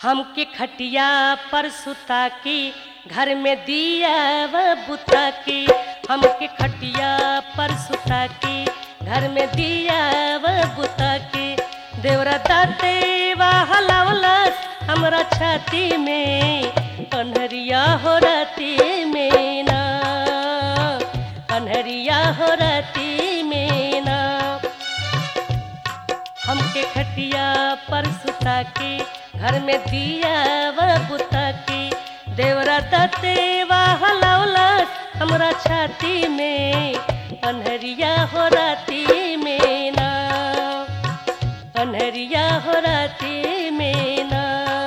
हमके खटिया पर सुता के घर में दिया व बुता के हमके खटिया पर सुता के घर में दिया व बुता के देवरा दाते हलावलस हमरा छाती में कन्हरिया हो राती में ना कन्हरिया हो राती में ना हमके खटिया पर सुता के घर में दिया व बुता के देवरा दते हलावलस हमरा छाती में अनहरिया हो राती में ना अनहरिया हो राती में ना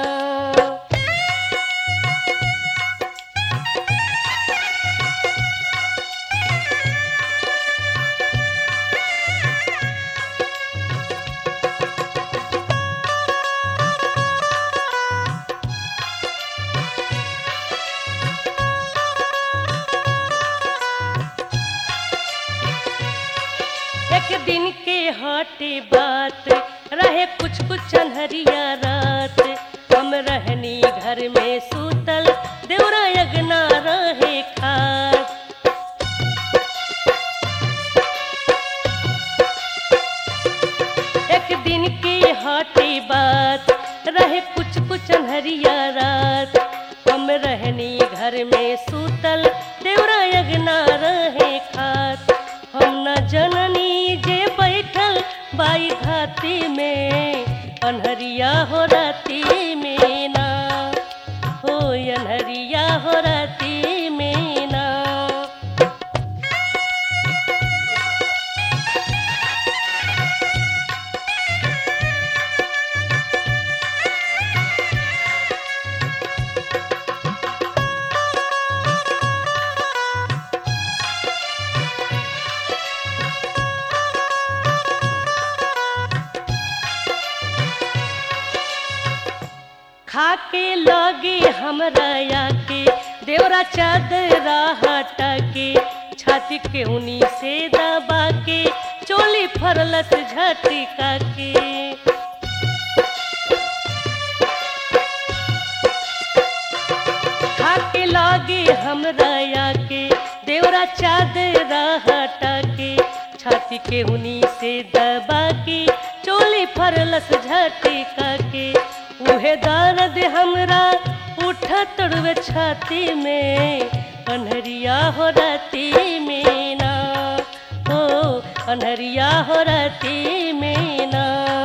एक दिन के हटे बात रहे कुछ कुछ अनहरिया रात हम रहनी घर में सूतल देवरा यगना रहे खात एक दिन के हटे बात रहे कुछ कुछ अनहरिया रात हम रहनी घर में सूतल देवरा यगना रहे खात हम न जननी जे बैठल बाई घाती में अनहरिया हो राती में ना हो अनहरिया हो राती में ना खा के लगे हमरा आके देवरा चादरा हटा के छाती के उनी से दबा के चोली फरलस झटका के खा के लगे हमरा आके देवरा चादरा हटा के छाती के उनी से दबा के चोली फरलस झटका के उहे दर्द हमरा उठा तड़वे छाती में अनहरिया हो राती में ना हो अनहरिया हो राती में ना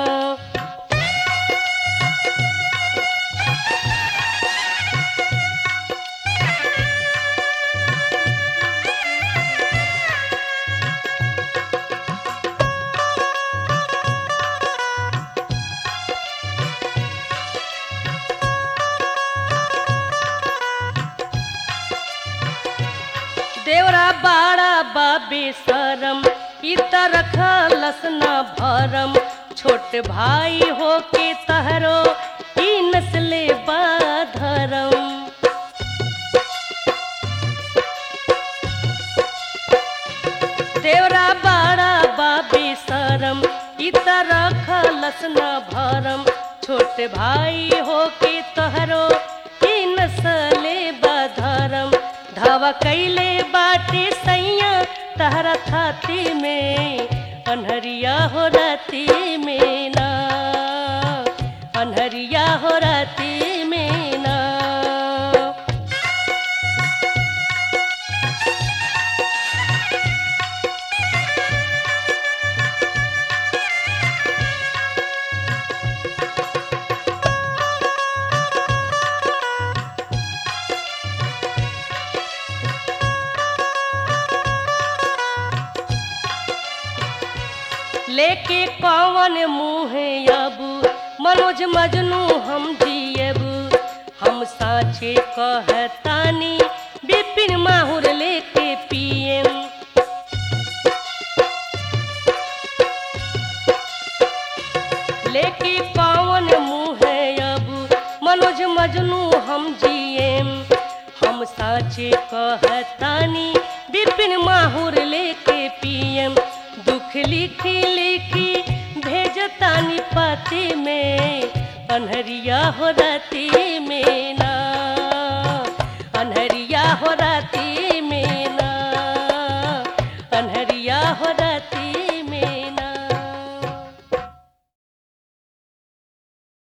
देवरा बाड़ा बाबे सरम इत रखलस न भरम छोट भाई हो के तहरो ई नस्ले बाधरम देवरा बाड़ा बाबे सरम इत रखलस न भरम छोट भाई हो के तहरो ई नस्ले बाधरम धावा कैले बाटे सैया तहरा थाती में अनहरिया हो राती में ना अनहरिया हो राती में ना लेके कौन मुँह अब मनोज मजनू हम जियब हम साचे कहतानी बिपिन माहुर लेके पियम लेके कौन मुँह अब मनोज मजनू हम जियम हम साचे कहतानी बिपिन माहुर लेके पियम दुख लिखी लिखी भेजतानी पाती में अनहरिया हो राती में ना अनहरिया हो राती